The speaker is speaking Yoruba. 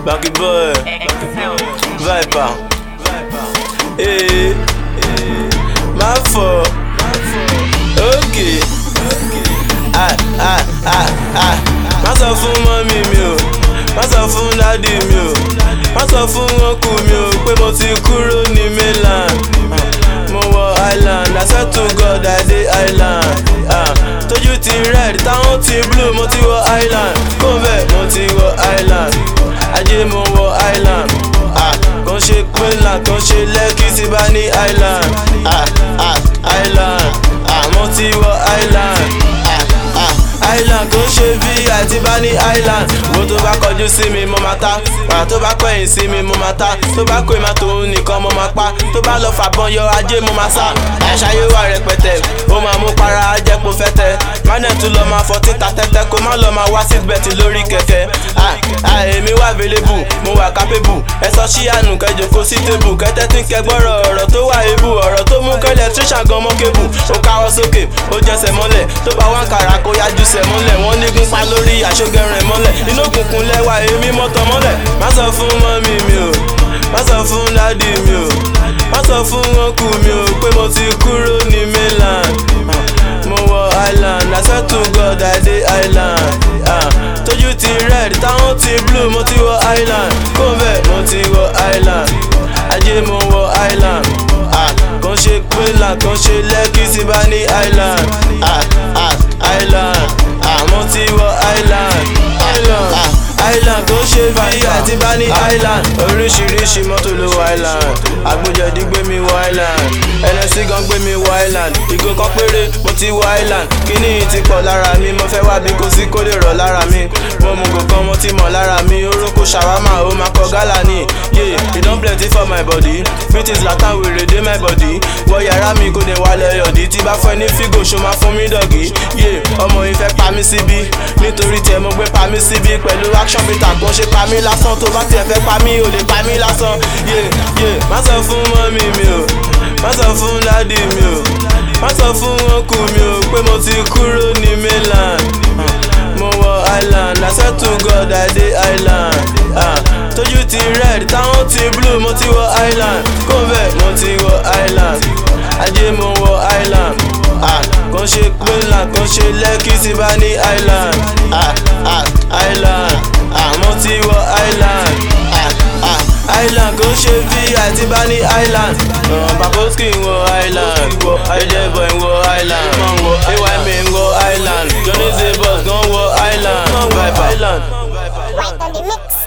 Banky boy, Viper. Hey, my fault. Okay. Ah, ah, ah, ah. Má sọ fún mọ́mí mi o, má sọ fún dádì mi o, má sọ fún ọkù mi o pé mo ti kúrò ní mainland. Mo wọ island, I swear to God I dey island. Ah, tójú ti red, táwọn ti blue, mo ti wọ island. Kó bẹ́ẹ̀ mo ti wọ island. Ajé mo wọ island. Ah, kàn ṣe mainland, kàn ṣe lẹ́kì tí bá ní island. Ah, ah, island. Ah, mo ti wọ island. Ah, ah, island kò ṣe bí àti bá ní island. Wo tó bá kọjú sí mi mo máa ta. Wàrà tó bá kọ̀yìn sí mi mo máa ta. Tó bá kó ìmọ̀ tòun nìkan mo máa pa. Tó bá lọ fàbọn yọ ajé mo máa sá. Àṣàyé wà rẹpẹtẹ. Ó máa mú para ajẹ́pọ̀ fẹ́tẹ́. Mánẹ̀ tún lọ máa fọtí ta tẹ́tẹ́. Kó má lọ máa wá seatbelt lórí kẹ̀kẹ́. Ah, ah, èmi wà available, mo wà capable. Ẹ sọ sí àánú kẹjọ kó sí tébù. Kẹ́tẹ́ tí ń kẹgbọ́rọ̀ ọ̀rọ̀ tó wà ebù. Ọ̀rọ̀ tó mú kẹ́lẹ̀ tíṣà gan mọ́ kébù. Ó káwọ́ sókè, ó jẹsẹ̀ mọ́lẹ̀. Tó bá wá ń kàrà kó yájú sẹ̀ mọ́lẹ̀. Wọ́n nígun pa lórí àṣọgẹrun mọ́lẹ̀. Inú òkùnkùn lẹ́wà èmi mọ́tọ̀ mọ́lẹ̀. Má sọ fún mọ́mí mi o, má sọ fún dádì mi o, má sọ fún ọkù mi o pé mo ti kúrò ní mainland. Ah, Mo wọ island, I swear to God I dey island. Ah, Tójú ti red, táwọn ti blue, mo ti wọ island. Kó bẹ́ẹ̀ mo ti wọ island. Ajé mo wọ island. Ah, Kàn ṣe mainland, kàn ṣe lẹ́kì tí bá ní island. Ah, ah, island. Ah, mo ti wọ island. Island. Ah, island kò ṣe bí àti bá ní island. Oríṣiríṣi mọ́tò ló wọ island. Agbójẹ̀dí gbé mi wọ island. ẹlẹ́sìn gan gbé mi wọ island. Ìgò kan péré mo ti wọ island. Kíní yìí ti pọ̀ lára mi, mo fẹ́ wá bí kò sí kó lè rọ̀ lára mi. Mo mú gò kan mo ti mọ̀ lára mi. Orókó ṣàwámà ó máa kọ gálà ní. Yeah, e don plenty for my body. British Latin wèrè dé my body. Wọ yàrá mi kò dé wálẹ̀ yọ̀dí. Tí bá fẹ́ ní fígò ṣo máa fún mi dọ̀gí. Yeah, ọmọ yìí fẹ́ pa mí síbí. Nítorí tẹ mo gbé pa mí síbí. Pẹ̀lú action bitter kò ṣe pa mí lásán. Tó bá tiẹ̀ fẹ́ pa mí, ò lè pa mí lásán. Yeah, yeah, má sọ fún mọ́mí mi o. Má sọ fún dádì mi o. Má sọ fún ọkù mi o pé mo ti kúrò ní mainland. Ah, Mo wọ island, I swear to God I dey island. Ah, Tójú ti red, táwọn ti blue, mo ti wọ island. Kó bẹ́ẹ̀ mo ti wọ island. Ajé mo wọ island. Ah, Kàn ṣe mainland, kàn ṣe lẹ́kì tí bá ní island. Ah, ah, island. Ah, mo ti wọ island. Ah, ah, island kò ṣe bí àti bá ní island. Uh, Baboski ń wọ island. Ayédèbọ̀ ń wọ island. AYM ń wọ island. Johnny Zabos gan wọ island. Viper. Right on the mix.